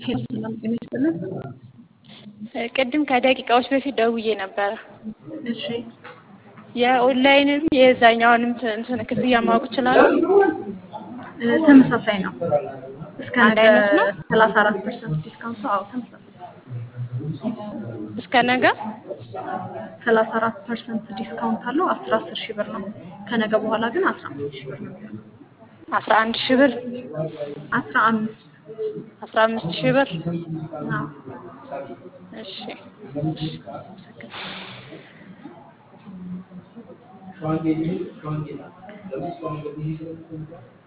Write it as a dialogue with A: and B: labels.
A: ሄሎ ሰላም ጤና ይስጥልን።
B: ቅድም ከደቂቃዎች በፊት ደውዬ ነበረ።
A: እሺ
B: የኦንላይንም የዛኛውንም እንትን ክፍያ ማወቅ እችላለሁ?
A: እ፣ ተመሳሳይ ነው። እስከ
B: አንድ
A: ነገ
B: አይነት ነው?
A: ሰላሳ አራት ፐርሰንት ዲስካውንቱ። አዎ ተመሳሳይ
B: እስከ ነገ
A: ሰላሳ አራት ፐርሰንት ዲስካውንት አለው። አስራ አስር ሺህ ብር ነው። ከነገ በኋላ ግን አስራ አምስት ሺህ ብር ነው የሚሆነው።
B: አስራ አንድ ሺህ ብር
A: አስራ አምስት
B: አስራ አምስት ሺህ ብር
A: አዎ
B: እሺ እሺ አመሰግናለሁ።
C: şu an geliyor, şu an geliyor. Tabii sonra bir şey